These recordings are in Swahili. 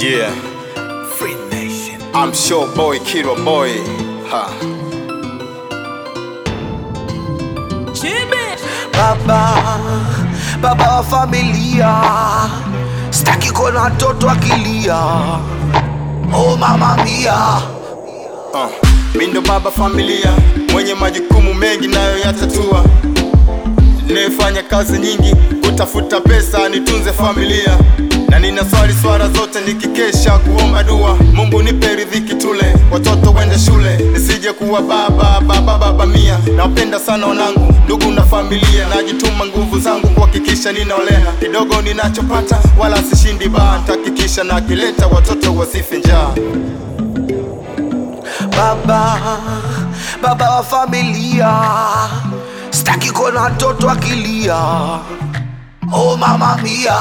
Yeah, Free Nation. I'm sure boy, Kiro boy. Ha. Baba, baba wa familia, staki kuona watoto akilia. Oh mama mia, Uh. Mi ndo baba familia mwenye majukumu mengi nayo yatatua, nayefanya kazi nyingi kutafuta pesa nitunze familia, na nina swali swara zote nikikesha kuomba dua, Mungu nipe riziki tule, watoto wende shule, nisije kuwa baba baba baba mia. Nawapenda sana wanangu, ndugu na familia, najituma nguvu zangu kuhakikisha ninaolea kidogo ninachopata, wala sishindi baa, nitahakikisha nakileta watoto wasife njaa. baba, baba wa familia, staki kuona watoto akilia. Oh mama mia,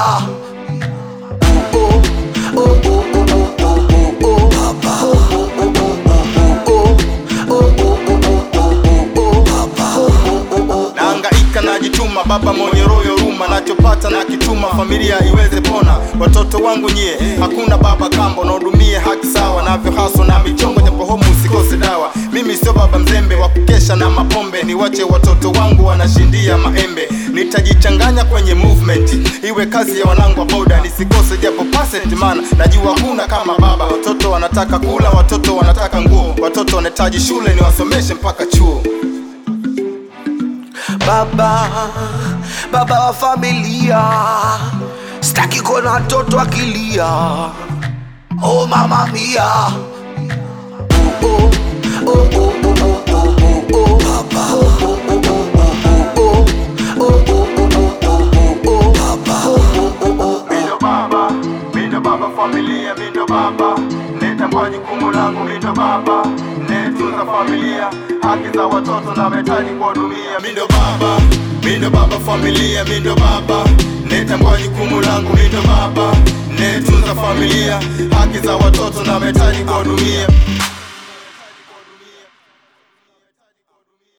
oh, oh, oh, oh, oh, oh, oh, oh, baba. Oh, oh, oh, oh, oh, oh, oh, oh, oh, oh, oh, oh, baba. Oh, oh, oh, oh. naangaika najituma, baba mwenye roho ya huruma, nachopata na kituma, familia iweze pona. Watoto wangu nyie, hakuna baba kambo, nahudumie haki sawa, navyo haso na michongo, japo homu usikose dawa. Mimi sio baba mzembe wa kukesha na mapombe, niwache watoto wangu wanashindia maembe. Nitajichanganya kwenye movement, iwe kazi ya wanangu wa boda, nisikose japo percent, maana najua kuna kama baba. Watoto wanataka kula, watoto wanataka nguo, watoto wanahitaji shule, niwasomeshe mpaka chuo. baba baba wa familia staki kuona watoto akilia oh mama mia oh, oh, oh, oh, oh, oh, oh, oh, oh, baba. Oh, oh, oh, oh, oh, oh, oh. Oh, oh, oh, oh, oh, oh, oh, baba. Oh, oh, oh, oh. Mindo baba, mindo baba familia, mindo baba Netambua jukumu langu, mindo baba Netunza familia, haki za watoto na mahitaji kuwahudumia Mindo baba, mindo baba familia, mindo baba Netambua jukumu langu, mindo baba Netunza familia, haki za watoto na mahitaji kuwahudumia